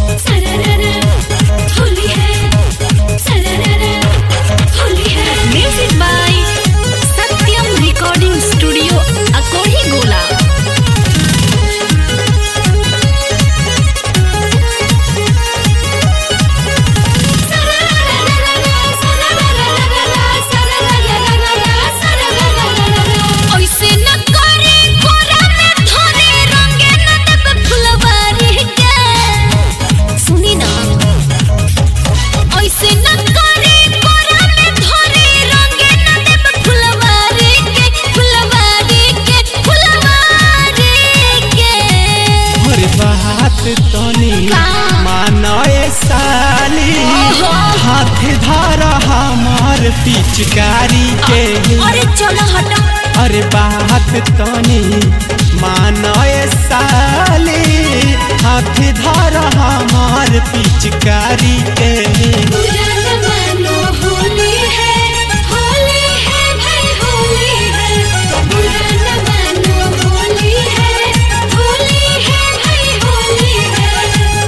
सरररा होली है सरररा होली है music by Satyam recording studio अकोही गोला ऐसे न करे कोरा में धरे रंगे न देब फुलवारी के सुनी ना ऐसे न करे कोरा में धरे रंगे न देब फुलवारी के फुलवारी के फुलवारी के हर बात तनी का? मानए साली ओहो। हाथ धर हमार पिचकारी के अरे चलो हटा अरे बात तनी मानए साली हाथ धर हमार पिचकारी के बुरा न मानो होली है होली है भाई होली है बुरा न मानो होली है होली है भाई होली है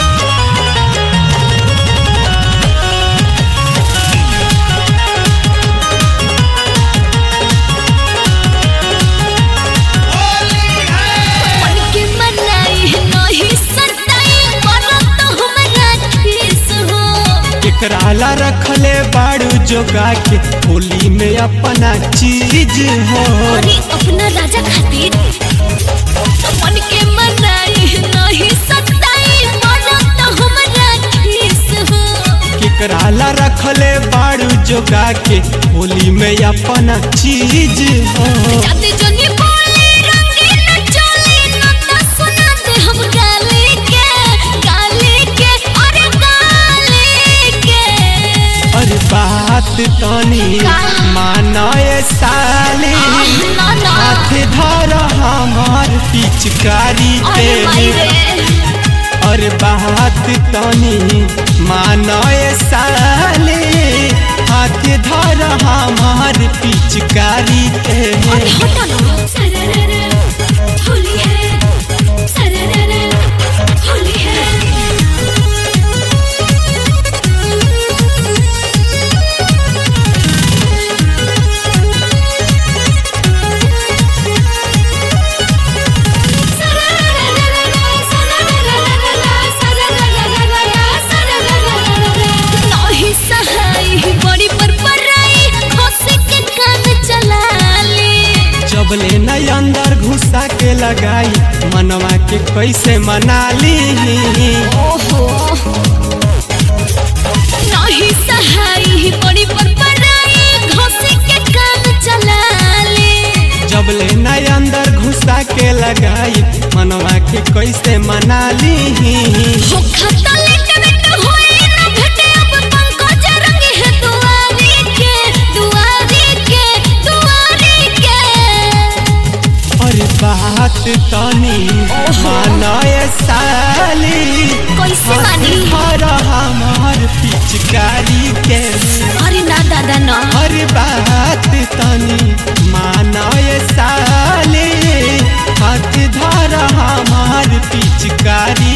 मन के मनाई नहीं सताई करो तो हमरा किस हो एकरा ला रखले बाड़ू जोगा के होली में अपना चीज हो अरे अपना राजा खातिर मन के मनाई नहीं सताई करो तो हमरा किस हो केकरा ला रखले बाड़ू जोगा के होली में अपना चीज हो जाते जनी बोले रंगीन चोली न त सुना दे हम गाली के गाली के अरे गाली के अरे बात तनी का? मानए साली आह, ना ना हाथ धर हमार पिचकारी के अरे माई रे अरे बात तनी मानए साली हाथ धर हमार पिचकारी के अरे हटा ना सरररा होली है सरररा होली है नहीं सहाय बड़ी पर पराई खोसे के कान चला ले जबले न अंदर घुसा के लगाई मनवा के कैसे मना ली ओहो नहीं सहाय बड़ी पर पराई खोसे के कान चला ले जबले न अंदर घुसा के लगाई मनवा के कैसे मना ली हो खाता लेट बेट होए ना भेटे अब पंकज रंग है दुआरी के दुआरी के दुआरी के अरे बात तनी मानए साली कैसे मानी हर हमार पिचकारी के अरे ना दादा ना हर बात तनी मानए साली हाथ धर हमार पिचकारी